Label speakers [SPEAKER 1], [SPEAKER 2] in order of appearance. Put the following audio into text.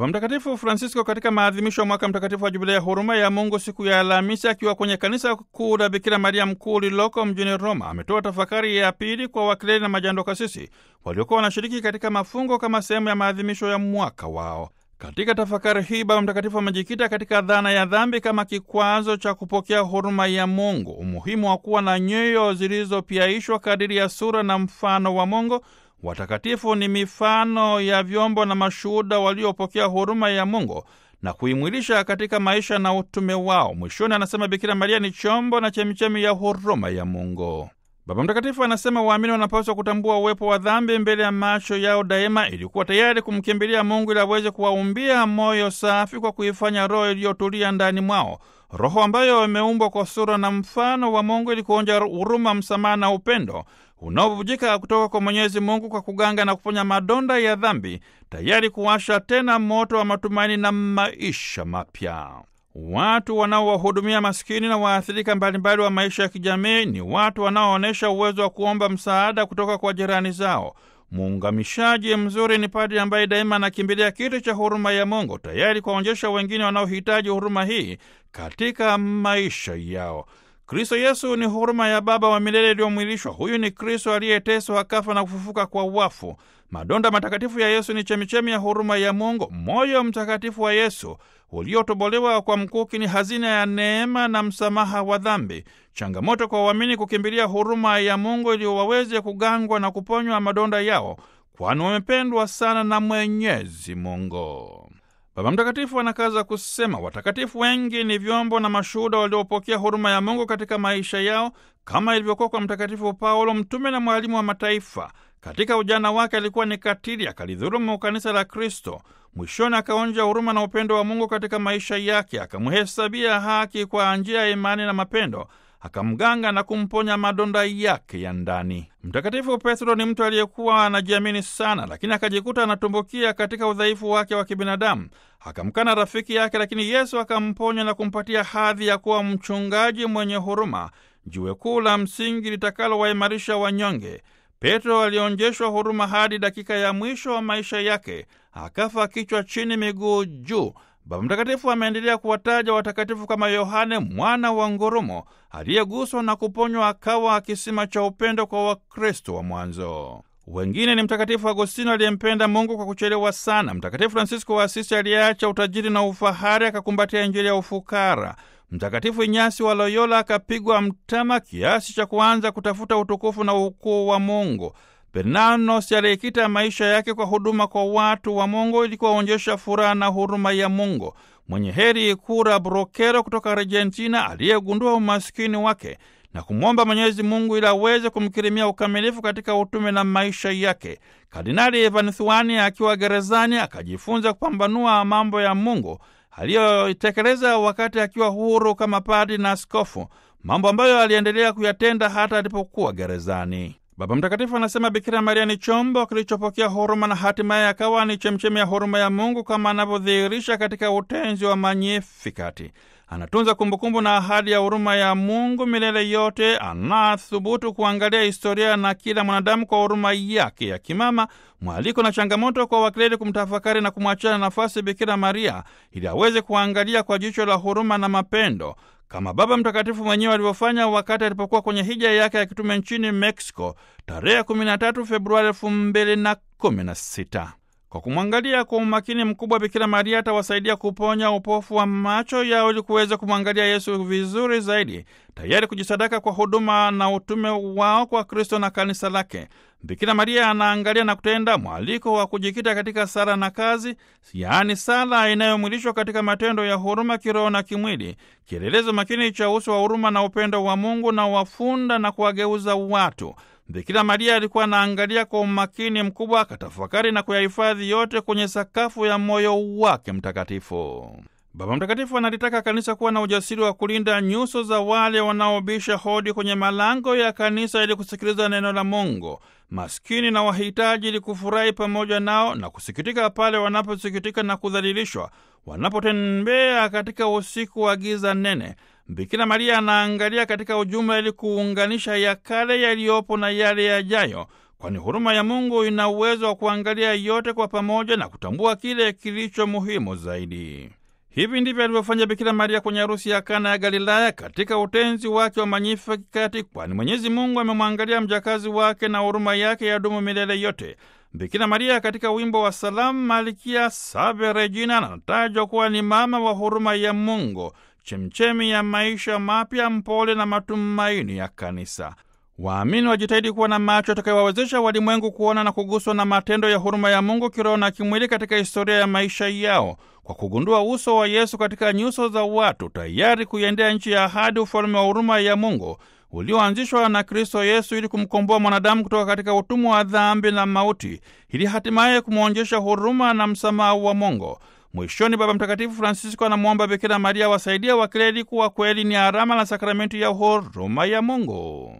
[SPEAKER 1] Mtakatifu Francisco katika maadhimisho ya mwaka mtakatifu wa jubilei ya huruma ya Mungu siku ya Alhamisi, akiwa kwenye kanisa kuu la Bikira Maria Mkuu lililoko mjini Roma, ametoa tafakari ya pili kwa wakleri na majando kasisi waliokuwa wanashiriki katika mafungo kama sehemu ya maadhimisho ya mwaka wao. Katika tafakari hii Baba Mtakatifu amejikita katika dhana ya dhambi kama kikwazo cha kupokea huruma ya Mungu, umuhimu wa kuwa na nyoyo zilizopiaishwa kadiri ya sura na mfano wa Mungu. Watakatifu ni mifano ya vyombo na mashuhuda waliopokea huruma ya Mungu na kuimwilisha katika maisha na utume wao. Mwishoni anasema Bikira Maria ni chombo na chemichemi ya huruma ya Mungu. Baba Mtakatifu anasema waamini wanapaswa kutambua uwepo wa dhambi mbele ya macho yao daima, ili kuwa tayari kumkimbilia Mungu ili aweze kuwaumbia moyo safi kwa kuifanya roho iliyotulia ndani mwao, roho ambayo imeumbwa kwa sura na mfano wa Mungu ili kuonja huruma, msamaha na upendo unaobubujika kutoka kwa Mwenyezi Mungu kwa kuganga na kuponya madonda ya dhambi, tayari kuwasha tena moto wa matumaini na maisha mapya. Watu wanaowahudumia maskini na waathirika mbalimbali wa maisha ya kijamii ni watu wanaoonyesha uwezo wa kuomba msaada kutoka kwa jirani zao. Muungamishaji mzuri ni padri ambaye daima anakimbilia kiti cha huruma ya Mungu, tayari kuwaonyesha wengine wanaohitaji huruma hii katika maisha yao. Kristo Yesu ni huruma ya Baba wa milele iliyomwilishwa. Huyu ni Kristo aliyeteswa akafa na kufufuka kwa wafu. Madonda matakatifu ya Yesu ni chemichemi ya huruma ya Mungu. Moyo mtakatifu wa Yesu uliotobolewa kwa mkuki ni hazina ya neema na msamaha wa dhambi. Changamoto kwa waamini kukimbilia huruma ya Mungu ili waweze kugangwa na kuponywa madonda yao, kwani wamependwa sana na Mwenyezi Mungu. Baba Mtakatifu anakaza kusema watakatifu wengi ni vyombo na mashuhuda waliopokea huruma ya Mungu katika maisha yao, kama ilivyokuwa kwa Mtakatifu Paulo, mtume na mwalimu wa mataifa. Katika ujana wake alikuwa ni katili, akalidhulumu kanisa la Kristo. Mwishoni akaonja huruma na upendo wa Mungu katika maisha yake, akamhesabia haki kwa njia ya imani na mapendo, akamganga na kumponya madonda yake ya ndani. Mtakatifu Petro ni mtu aliyekuwa anajiamini sana, lakini akajikuta anatumbukia katika udhaifu wake wa kibinadamu. Akamkana rafiki yake, lakini Yesu akamponya na kumpatia hadhi ya kuwa mchungaji mwenye huruma, jiwe kuu la msingi litakalowaimarisha wanyonge. Petro alionjeshwa huruma hadi dakika ya mwisho wa maisha yake, akafa kichwa chini, miguu juu. Baba Mtakatifu ameendelea kuwataja watakatifu kama Yohane mwana wa ngurumo aliyeguswa na kuponywa akawa kisima cha upendo kwa Wakristo wa mwanzo. Wengine ni Mtakatifu Agostino aliyempenda Mungu kwa kuchelewa sana, Mtakatifu Fransisko wa Asisi aliyeacha utajiri na ufahari akakumbatia Injili ya ufukara, Mtakatifu Inyasi wa Loyola akapigwa mtama kiasi cha kuanza kutafuta utukufu na ukuu wa Mungu. Bernanos aliyekita maisha yake kwa huduma kwa watu wa Mungu ili kuwaonyesha furaha na huruma ya Mungu. Mwenye heri Kura Brokero kutoka Argentina aliyegundua umaskini wake na kumwomba Mwenyezi Mungu ili aweze kumkirimia ukamilifu katika utume na maisha yake. Kardinali Ivan Thuani akiwa gerezani akajifunza kupambanua mambo ya Mungu aliyoitekeleza wakati akiwa huru kama padri na askofu, mambo ambayo aliendelea kuyatenda hata alipokuwa gerezani. Baba Mtakatifu anasema Bikira Maria ni chombo kilichopokea huruma na hatimaye akawa ni chemchemi ya huruma ya Mungu kama anavyodhihirisha katika utenzi wa Magnifikati. Anatunza kumbukumbu na ahadi ya huruma ya Mungu milele yote. Anathubutu kuangalia historia na kila mwanadamu kwa huruma yake ya kimama, mwaliko na changamoto kwa wakleri kumtafakari na kumwachia nafasi Bikira Maria ili aweze kuangalia kwa jicho la huruma na mapendo kama Baba Mtakatifu mwenyewe alivyofanya wakati alipokuwa kwenye hija yake ya kitume nchini Mexico tarehe 13 Februari 2016. Kwa kumwangalia kwa umakini mkubwa, Bikira Maria atawasaidia kuponya upofu wa macho yao ili kuweza kumwangalia Yesu vizuri zaidi, tayari kujisadaka kwa huduma na utume wao kwa Kristo na kanisa lake. Bikira Maria anaangalia na kutenda mwaliko wa kujikita katika sala na kazi, yaani sala inayomwilishwa katika matendo ya huruma kiroho na kimwili, kielelezo makini cha uso wa huruma na upendo wa Mungu na wafunda na kuwageuza watu. Bikira Maria alikuwa anaangalia kwa umakini mkubwa, akatafakari na kuyahifadhi yote kwenye sakafu ya moyo wake mtakatifu. Baba Mtakatifu analitaka kanisa kuwa na ujasiri wa kulinda nyuso za wale wanaobisha hodi kwenye malango ya kanisa ili kusikiliza neno la Mungu, maskini na wahitaji, ili kufurahi pamoja nao na kusikitika pale wanaposikitika na kudhalilishwa, wanapotembea katika usiku wa giza nene. Bikira Maria anaangalia katika ujumla ili kuunganisha ya kale yaliyopo na yale yajayo, kwani huruma ya Mungu ina uwezo wa kuangalia yote kwa pamoja na kutambua kile kilicho muhimu zaidi. Hivi ndivyo alivyofanya Bikira Maria kwenye harusi ya Kana ya Galilaya katika utenzi wake wa Magnificat, kwani Mwenyezi Mungu amemwangalia mjakazi wake na huruma yake yadumu milele yote. Bikira Maria katika wimbo wa Salamu Malkia Salve Regina anatajwa kuwa ni mama wa huruma ya Mungu, chemchemi ya maisha mapya, mpole na matumaini ya Kanisa. Waamini wajitahidi kuwa na macho atakayowawezesha walimwengu kuona na kuguswa na matendo ya huruma ya Mungu kiroho na kimwili katika historia ya maisha yao, kwa kugundua uso wa Yesu katika nyuso za watu, tayari kuiendea nchi ya ahadi, ufalme wa huruma ya Mungu ulioanzishwa na Kristo Yesu ili kumkomboa mwanadamu kutoka katika utumwa wa dhambi na mauti, ili hatimaye kumwonjesha huruma na msamaha wa Mungu. Mwishoni, Baba Mtakatifu Francisco anamwomba Bikira Maria wasaidia wakileli kuwa kweli ni alama na sakramenti ya huruma ya Mungu.